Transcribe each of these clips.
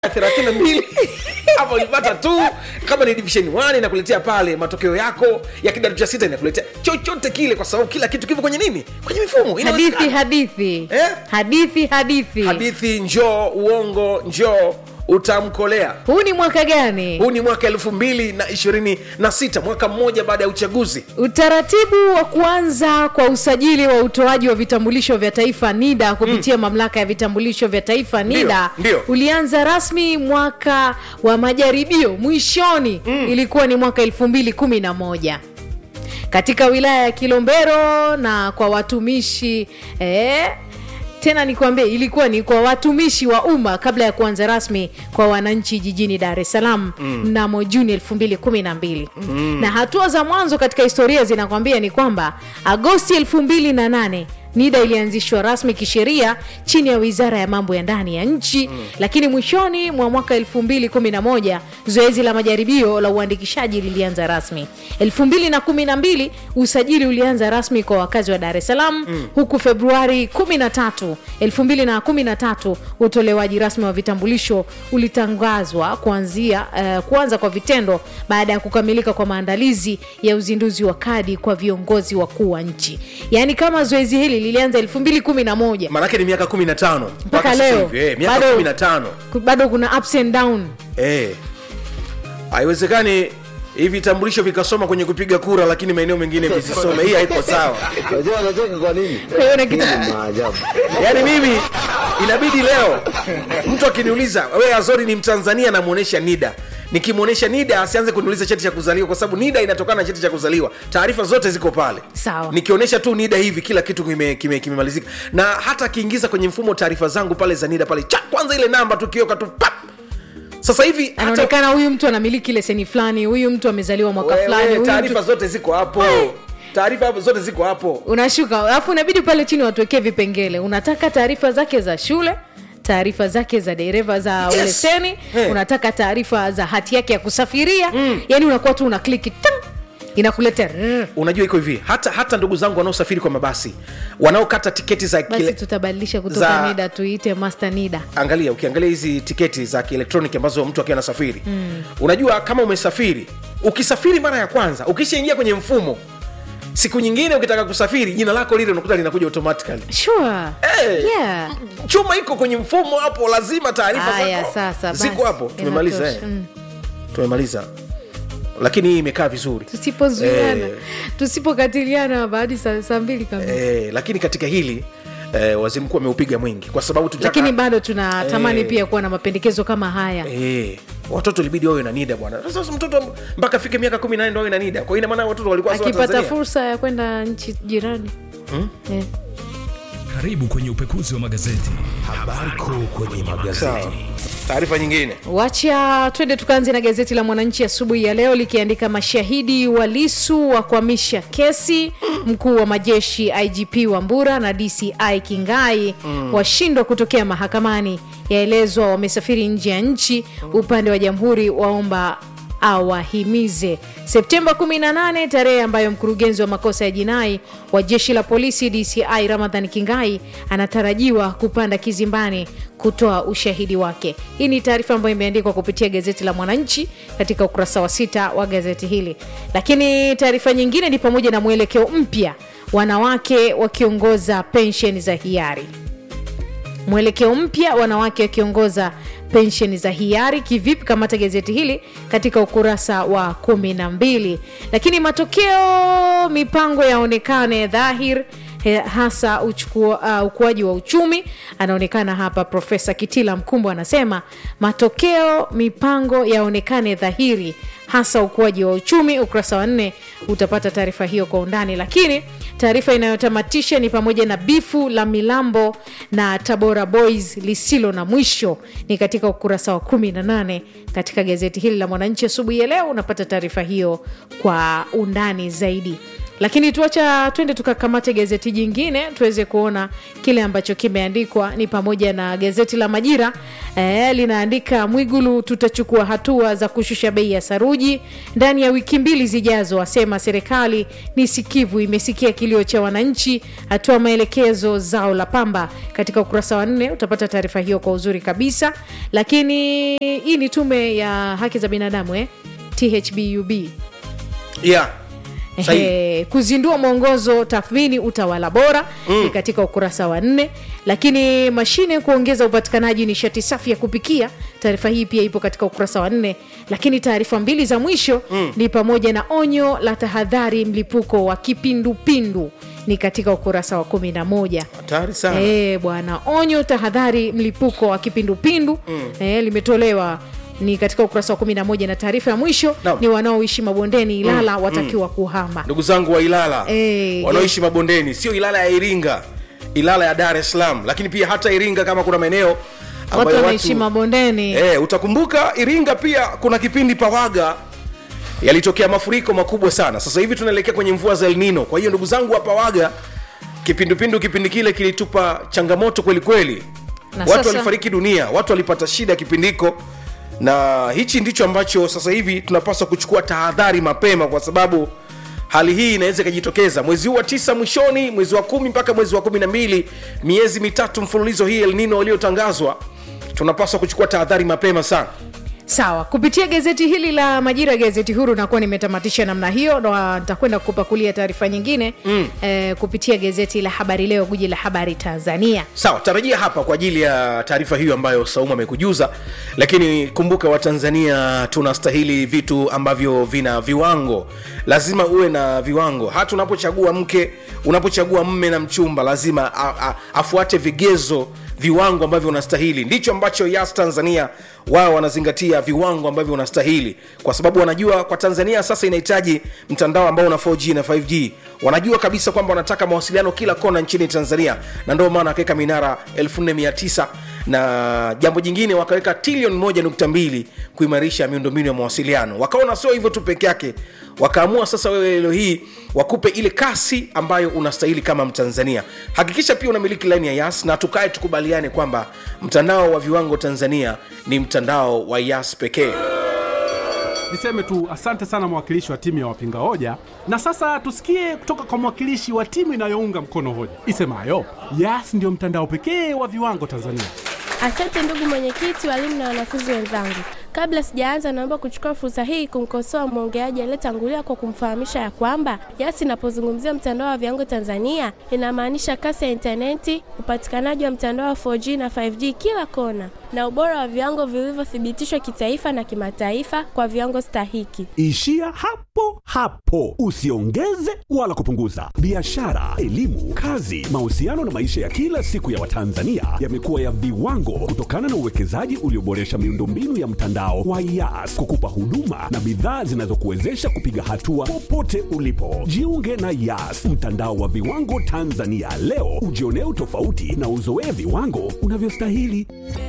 thelathini na mbili hapo ulipata tu kama ni division 1 inakuletea pale matokeo yako ya kidato cha sita inakuletea chochote kile kwa sababu kila kitu kipo kwenye nini kwenye mifumo hadithi Inawezekana. hadithi Eh? hadithi hadithi hadithi njoo uongo njoo utamkolea huu ni mwaka gani huu ni mwaka elfu mbili na ishirini na sita mwaka mmoja baada ya uchaguzi utaratibu wa kuanza kwa usajili wa utoaji wa vitambulisho vya taifa nida kupitia mm. mamlaka ya vitambulisho vya taifa nida ndio. ulianza rasmi mwaka wa majaribio mwishoni mm. ilikuwa ni mwaka elfu mbili kumi na moja katika wilaya ya kilombero na kwa watumishi eh, tena nikwambie ilikuwa ni kwa watumishi wa umma kabla ya kuanza rasmi kwa wananchi jijini dar es salaam mnamo mm. juni 212 mm. na hatua za mwanzo katika historia zinakwambia ni kwamba agosti 28 nida ilianzishwa rasmi kisheria chini ya wizara ya mambo ya ndani ya nchi mm. lakini mwishoni mwa mwaka 211 zoezi la majaribio la uandikishaji lilianza rasmi 212 usajili ulianza rasmi kwa wakazi wa dar es salaam mm. huku februari 13 213 utolewaji rasmi wa vitambulisho ulitangazwa kuanzia uh, kuanza kwa vitendo baada ya kukamilika kwa maandalizi ya uzinduzi wa kadi kwa viongozi wakuu wa nchi yaani kama zoezi hili lilianza 211 maanake ni miaka kumi na tano mpaka sasa leo hivi, eh, miaka bado- kumi na tano ku- bado kuna ups and down Eh. haiwezekani hivi vitambulisho vikasoma kwenye kupiga kura lakini maeneo mengine visisome hii haiko sawa Unajua anacheka kwa nini? Kwa hiyo kitu- Hii ni maajabu. yaani mimi inabidi leo mtu akiniuliza we azori ni mtanzania namwonyesha nida nikimwonyesha nida asianze kuniuliza cheti cha kuzaliwa kwa sababu nida inatokana na cheti cha kuzaliwa taarifa zote ziko pale Sawa. nikionyesha tu nida hivi kila kitu kimemalizika kime, kimemalizika. na hata akiingiza kwenye mfumo taarifa zangu pale za nida pale cha kwanza ile namba tukioka tu pap sasa hivi hata- anaonekana huyu mtu anamiliki leseni fulani huyu mtu amezaliwa mwaka Wewe, fulani huyu taarifa mtu... zote ziko hapo taarifa hapo zote ziko hapo unashuka alafu inabidi pale chini watuwekee vipengele unataka taarifa zake za shule taarifa zake za dereva za Yes. leseni Hey. unataka taarifa za hati yake ya kusafiria mm. yani unakuwa tu una kliki tang, inakuletea mm. unajua iko hivi hata hata ndugu zangu wanaosafiri kwa mabasi wanaokata tiketi za basi kile, tutabadilisha kutoka za- nida tuite master nida angalia ukiangalia hizi tiketi za kielektroniki ambazo mtu akiwa anasafiri mm. unajua kama umesafiri ukisafiri mara ya kwanza ukishaingia kwenye mfumo siku nyingine ukitaka kusafiri jina lako lile unakuta linakuja automatically sure Eh. yeah. chuma iko kwenye mfumo hapo lazima taarifa haya zako sasa ziko basi, hapo tumemaliza eh. inatosha. Mm. tumemaliza lakini hii imekaa vizuri tusipozuiana Eh. tusipokatiliana baadi saa saa mbili kamili eh, lakini katika hili eh, waziri mkuu ameupiga mwingi kwa sababu tutaka, lakini bado tunatamani Eh. pia kuwa na mapendekezo kama haya Eh, watoto ilibidi wawe na nida bwana sasa mtoto mpaka afike miaka kumi na nne ndo awe na nida kwa hiyo ina maana watoto walikuwa sawa akipata Tanzania. fursa ya kwenda nchi jirani eh. Karibu kwenye upekuzi wa magazeti. Habari kuu kwenye magazeti. Sawa. taarifa nyingine wacha twende tukaanze na gazeti la mwananchi asubuhi ya leo likiandika mashahidi wa lisu wa kuhamisha kesi mkuu wa majeshi igp wambura na dci kingai mm. washindwa kutokea mahakamani yaelezwa wamesafiri nje ya nchi upande wa jamhuri waomba awahimize septemba 18 tarehe ambayo mkurugenzi wa makosa ya jinai wa jeshi la polisi dci ramadhan kingai anatarajiwa kupanda kizimbani kutoa ushahidi wake hii ni taarifa ambayo imeandikwa kupitia gazeti la mwananchi katika ukurasa wa sita wa gazeti hili lakini taarifa nyingine ni pamoja na mwelekeo mpya wanawake wakiongoza pensheni za hiari mwelekeo mpya wanawake wakiongoza pensheni za hiari kivipi kamata gazeti hili katika ukurasa wa kumi na mbili lakini matokeo mipango yaonekane dhahir eh, hasa uchukua, uh, ukuaji wa uchumi anaonekana hapa profesa kitila mkumbo anasema matokeo mipango yaonekane dhahiri hasa ukuaji wa uchumi ukurasa wa nne utapata taarifa hiyo kwa undani lakini taarifa inayotamatisha ni pamoja na bifu la milambo na tabora boys lisilo na mwisho ni katika ukurasa wa 18 katika gazeti hili la mwananchi asubuhi ya leo unapata taarifa hiyo kwa undani zaidi lakini tuacha twende tukakamate gazeti jingine tuweze kuona kile ambacho kimeandikwa ni pamoja na gazeti la majira eh, linaandika mwigulu tutachukua hatua za kushusha bei ya saruji ndani ya wiki mbili zijazo asema serikali ni sikivu imesikia kilio cha wananchi hatua maelekezo zao la pamba katika ukurasa wa nne utapata taarifa hiyo kwa uzuri kabisa lakini hii ni tume ya haki za binadamu eh? thbub yeah. Sahihi. Ehe, kuzindua mwongozo tathmini utawala bora mm. ni katika ukurasa wa nne lakini mashine kuongeza upatikanaji nishati safi ya kupikia taarifa hii pia ipo katika ukurasa wa nne lakini taarifa mbili za mwisho mm. ni pamoja na onyo la tahadhari mlipuko wa kipindupindu ni katika ukurasa wa kumi na moja hatari sana Eh, bwana onyo tahadhari mlipuko wa kipindupindu mm. e, limetolewa ni katika ukurasa wa 11 na taarifa ya mwisho Naam. ni wanaoishi mabondeni ilala mm. watakiwa kuhama ndugu zangu wa ilala Eh, wanaoishi mabondeni sio ilala ya iringa ilala ya dar es salaam lakini pia hata iringa kama kuna maeneo watu ambayo wanaishi mabondeni e, utakumbuka iringa pia kuna kipindi pawaga yalitokea mafuriko makubwa sana sasa hivi tunaelekea kwenye mvua za elnino kwa hiyo ndugu zangu wa pawaga kipindupindu kipindi kile kilitupa changamoto kweli kweli Na watu sasa- walifariki dunia watu walipata shida kipindiko na hichi ndicho ambacho sasa hivi tunapaswa kuchukua tahadhari mapema kwa sababu hali hii inaweza ikajitokeza mwezi huu wa tisa mwishoni mwezi wa kumi mpaka mwezi wa kumi na mbili miezi mitatu mfululizo hii elnino iliyotangazwa tunapaswa kuchukua tahadhari mapema sana sawa kupitia gazeti hili la majira gazeti huru nakuwa nimetamatisha namna hiyo na nitakwenda kupakulia taarifa nyingine mm. eh, kupitia gazeti la habari leo guji la habari tanzania sawa tarajia hapa kwa ajili ya taarifa hiyo ambayo saumu amekujuza lakini kumbuka watanzania tunastahili vitu ambavyo vina viwango lazima uwe na viwango hata unapochagua mke unapochagua mme na mchumba lazima a, a, afuate vigezo viwango ambavyo unastahili ndicho ambacho yas tanzania wao wanazingatia viwango ambavyo unastahili kwa sababu wanajua kwa tanzania sasa inahitaji mtandao ambao una 4g na 5g wanajua kabisa kwamba wanataka mawasiliano kila kona nchini tanzania na ndio maana wakaweka minara 4900 na jambo jingine wakaweka trilioni 1.2 kuimarisha miundombinu ya mawasiliano wakaona sio hivyo tu peke yake wakaamua sasa wewe leo hii wakupe ile kasi ambayo unastahili kama mtanzania hakikisha pia unamiliki laini ya yas na tukae tukubaliane kwamba mtandao wa viwango tanzania ni mtandao wa yas pekee niseme tu asante sana mwakilishi wa timu ya wapinga hoja na sasa tusikie kutoka kwa mwakilishi wa timu inayounga mkono hoja isemayo yas ndio mtandao pekee wa viwango tanzania Asante ndugu mwenyekiti, walimu na wanafunzi wenzangu. Kabla sijaanza, naomba kuchukua fursa hii kumkosoa mwongeaji aliyetangulia kwa kumfahamisha ya kwamba YAS inapozungumzia mtandao wa viwango Tanzania inamaanisha kasi ya intaneti, upatikanaji wa mtandao wa 4G na 5G kila kona, na ubora wa viwango vilivyothibitishwa kitaifa na kimataifa kwa viwango stahiki. Ishia hapo hapo, usiongeze wala kupunguza. Biashara, elimu, kazi, mahusiano na maisha ya kila siku ya Watanzania yamekuwa ya viwango kutokana na uwekezaji ulioboresha miundombinu ya mtandao wa YAS kukupa huduma na bidhaa zinazokuwezesha kupiga hatua popote ulipo. Jiunge na YAS, mtandao wa viwango Tanzania leo, ujionee utofauti na uzoee viwango unavyostahili.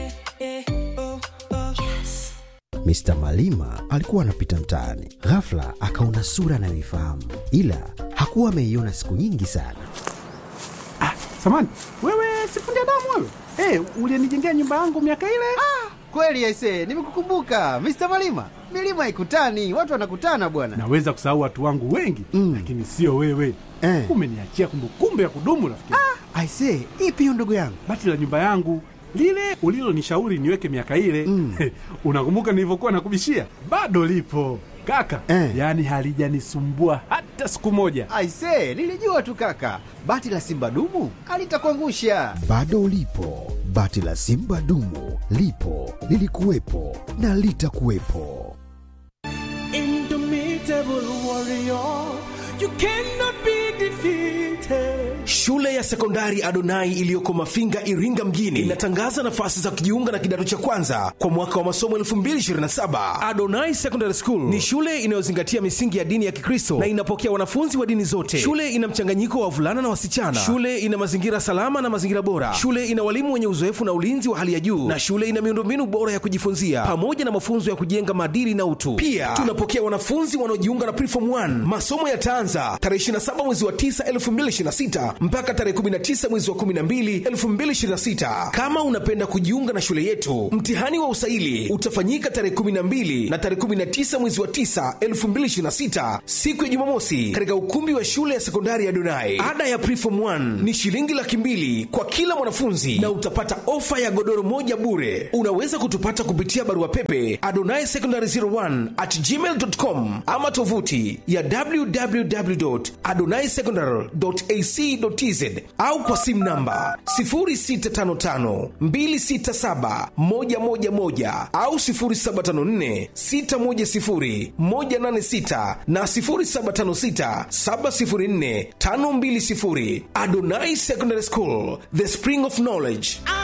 Mr. Malima alikuwa anapita mtaani, ghafla akaona sura anayoifahamu, ila hakuwa ameiona siku nyingi sana. samani wewe sifundi damu wewe hey, ulienijengea nyumba yangu miaka ile Kweli aise, nimekukumbuka Mr. Malima. Milima haikutani, watu wanakutana bwana. naweza kusahau watu wangu wengi Mm. lakini sio wewe Eh. umeniachia kumbukumbu ya kudumu rafiki Aise, ipi hiyo ndugu yangu? bati la nyumba yangu lile ulilonishauri niweke miaka ile Mm. unakumbuka nilivyokuwa nakubishia bado lipo kaka Eh. yaani halijanisumbua hata siku moja Aise, nilijua tu kaka, bati la simba dumu alitakuangusha. Bado ulipo, bati la simba dumu lipo, lilikuwepo na litakuwepo. Shule ya ya sekondari Adonai iliyoko Mafinga, Iringa mjini inatangaza nafasi za kujiunga na kidato cha kwanza kwa mwaka wa masomo 2027. Adonai Secondary School ni shule inayozingatia misingi ya dini ya Kikristo na inapokea wanafunzi wa dini zote. Shule ina mchanganyiko wa wavulana na wasichana. Shule ina mazingira salama na mazingira bora. Shule ina walimu wenye uzoefu na ulinzi wa hali ya juu, na shule ina miundombinu bora ya kujifunzia pamoja na mafunzo ya kujenga maadili na utu. Pia tunapokea wanafunzi wanaojiunga na Preform 1. Masomo yataanza tarehe 27 mwezi wa 9 2026 mpaka tarehe 19 mwezi wa 12 2026. Kama unapenda kujiunga na shule yetu, mtihani wa usaili utafanyika tarehe 12 na tarehe 19 mwezi wa 9 2026, siku ya Jumamosi, katika ukumbi wa shule ya sekondari ya Donai. Ada ya Preform 1 ni shilingi laki mbili kwa kila mwanafunzi na utapata ofa ya godoro moja bure. Unaweza kutupata kupitia barua pepe adonai secondary 01 at gmail.com ama tovuti ya www.adonaisecondary.ac.tz au kwa simu namba 0655267111 au 0754610186 na 0756704520. Adonai Secondary School, the spring of knowledge.